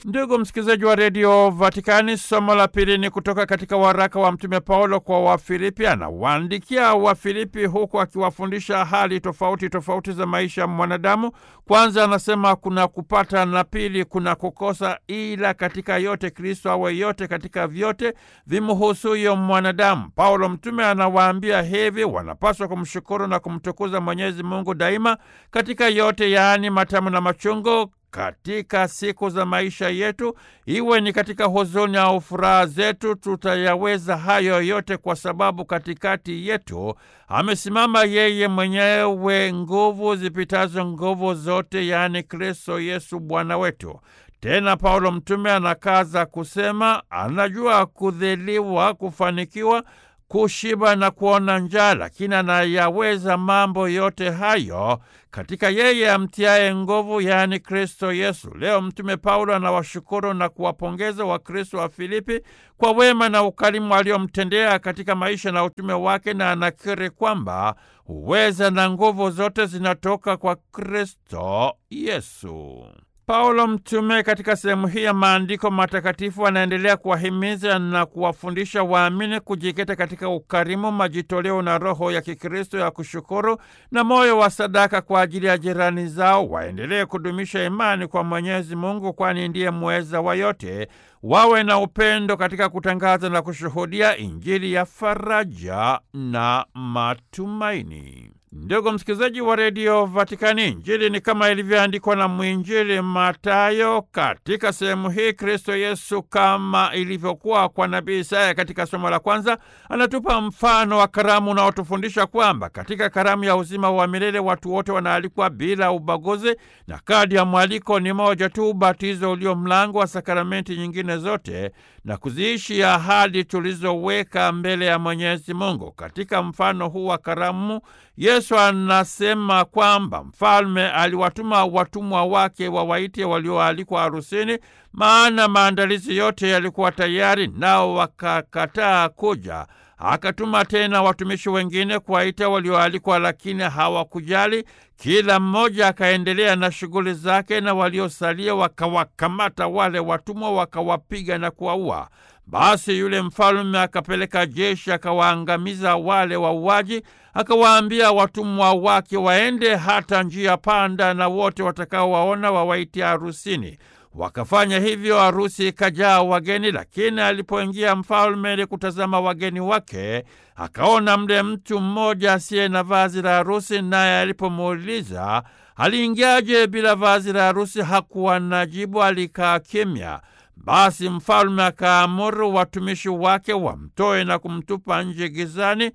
Ndugu msikilizaji wa redio Vatikani, somo la pili ni kutoka katika waraka wa Mtume Paulo kwa Wafilipi. Anawaandikia Wafilipi huku akiwafundisha hali tofauti tofauti za maisha ya mwanadamu. Kwanza anasema kuna kupata na pili kuna kukosa, ila katika yote Kristo awe yote katika vyote vimuhusuyo mwanadamu. Paulo mtume anawaambia hivi, wanapaswa kumshukuru na kumtukuza Mwenyezi Mungu daima katika yote, yaani matamu na machungu katika siku za maisha yetu, iwe ni katika huzuni au furaha zetu, tutayaweza hayo yote kwa sababu katikati yetu amesimama yeye mwenyewe, nguvu zipitazo nguvu zote, yaani Kristo Yesu Bwana wetu. Tena Paulo mtume anakaza kusema, anajua kudhiliwa, kufanikiwa kushiba na kuona njaa, lakini anayaweza mambo yote hayo katika yeye amtiaye nguvu, yaani Kristo Yesu. Leo Mtume Paulo anawashukuru na kuwapongeza Wakristo wa Filipi kwa wema na ukarimu aliomtendea katika maisha na utume wake, na anakiri kwamba uweza na nguvu zote zinatoka kwa Kristo Yesu. Paulo mtume katika sehemu hii ya maandiko matakatifu anaendelea kuwahimiza na kuwafundisha waamini kujikita katika ukarimu, majitoleo na roho ya Kikristo ya kushukuru na moyo wa sadaka kwa ajili ya jirani zao. Waendelee kudumisha imani kwa Mwenyezi Mungu, kwani ndiye muweza wa yote. Wawe na upendo katika kutangaza na kushuhudia Injili ya faraja na matumaini. Ndugu msikilizaji wa redio Vatikani, Injili ni kama ilivyoandikwa na mwinjili Matayo. Katika sehemu hii, Kristo Yesu kama ilivyokuwa kwa nabii Isaya katika somo la kwanza, anatupa mfano wa karamu unaotufundisha kwamba katika karamu ya uzima wa milele watu wote wanaalikwa bila ubaguzi, na kadi ya mwaliko ni moja tu, ubatizo ulio mlango wa sakramenti nyingine zote na kuziishi ahadi tulizoweka mbele ya Mwenyezi Mungu. Katika mfano huu wa karamu Yesu anasema kwamba mfalme aliwatuma watumwa wake wawaite walioalikwa harusini, maana maandalizi yote yalikuwa tayari, nao wakakataa kuja. Akatuma tena watumishi wengine kuwaita walioalikwa, lakini hawakujali. Kila mmoja akaendelea na shughuli zake, na waliosalia wakawakamata wale watumwa, wakawapiga na kuwaua. Basi yule mfalme akapeleka jeshi akawaangamiza wale wauaji, akawaambia watumwa wake waende hata njia panda, na wote watakaowaona wawaitia harusini. Wakafanya hivyo, harusi ikajaa wageni. Lakini alipoingia mfalme ili kutazama wageni wake, akaona mle mtu mmoja asiye na vazi la harusi, naye alipomuuliza aliingiaje bila vazi la harusi, hakuwa na jibu, alikaa kimya. Basi mfalme akaamuru watumishi wake wamtoe na kumtupa nje gizani.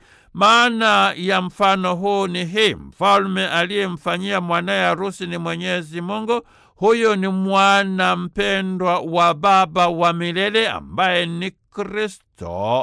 Maana ya mfano huu ni hii: mfalme aliyemfanyia mwanaye harusi ni Mwenyezi Mungu. Huyo ni mwana mpendwa wa Baba wa milele ambaye ni Kristo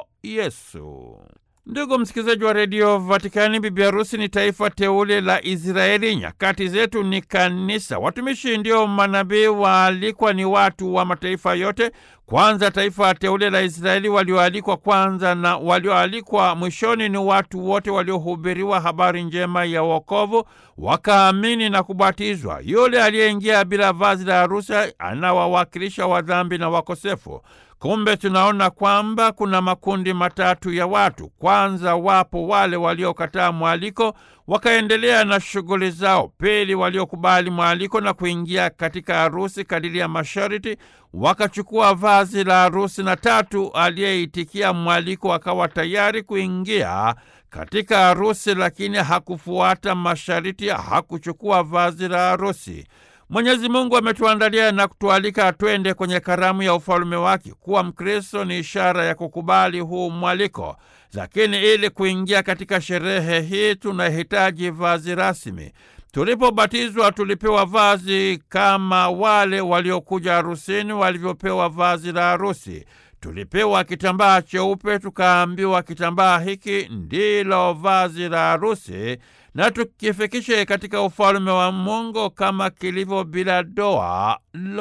Yesu. Ndugu msikilizaji wa redio Vatikani, bibi harusi ni taifa teule la Israeli. Nyakati zetu ni kanisa. Watumishi ndio manabii, waalikwa ni watu wa mataifa yote. Kwanza taifa teule la Israeli walioalikwa kwanza, na walioalikwa mwishoni ni watu wote waliohubiriwa habari njema ya wokovu, wakaamini na kubatizwa. Yule aliyeingia bila vazi la harusi anawawakilisha wadhambi na wakosefu. Kumbe tunaona kwamba kuna makundi matatu ya watu. Kwanza, wapo wale waliokataa mwaliko wakaendelea na shughuli zao. Pili, waliokubali mwaliko na kuingia katika harusi kadiri ya masharti wakachukua vazi la harusi, na tatu, aliyeitikia mwaliko akawa tayari kuingia katika harusi, lakini hakufuata masharti, hakuchukua vazi la harusi. Mwenyezi Mungu ametuandalia na kutualika twende kwenye karamu ya ufalume wake. Kuwa Mkristo ni ishara ya kukubali huu mwaliko, lakini ili kuingia katika sherehe hii tunahitaji vazi rasmi. Tulipobatizwa tulipewa vazi kama wale waliokuja harusini walivyopewa vazi la harusi. Tulipewa kitambaa cheupe, tukaambiwa kitambaa hiki ndilo vazi la harusi na tukifikishe katika ufalume wa Mungu kama kilivyo bila doa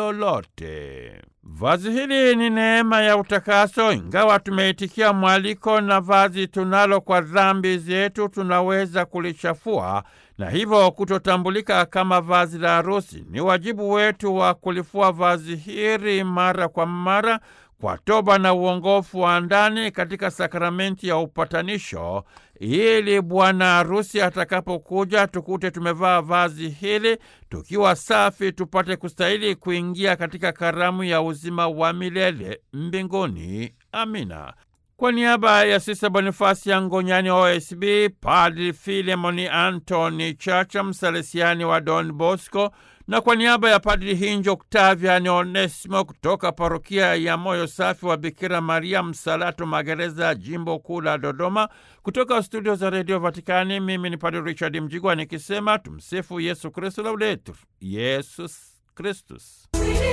lolote. Vazi hili ni neema ya utakaso. Ingawa tumeitikia mwaliko na vazi tunalo kwa dhambi zetu, tunaweza kulichafua na hivyo kutotambulika kama vazi la harusi. Ni wajibu wetu wa kulifua vazi hili mara kwa mara kwa toba na uongofu wa ndani katika sakramenti ya upatanisho, ili bwana harusi atakapokuja tukute tumevaa vazi hili tukiwa safi, tupate kustahili kuingia katika karamu ya uzima wa milele mbinguni. Amina. Kwa niaba ya Sisa Bonifasi ya Ngonyani wa OSB, Padri Filemoni Antoni Chacha, msalesiani wa Don Bosco, na kwa niaba ya Padri Hinjo Octavian Onesimo kutoka parokia ya Moyo Safi wa Bikira Maria Msalato Magereza, jimbo kuu la Dodoma, kutoka studio za redio Vatikani, mimi ni Padri Richard Mjigwa nikisema tumsifu Yesu Kristu, laudetur Yesus Kristus.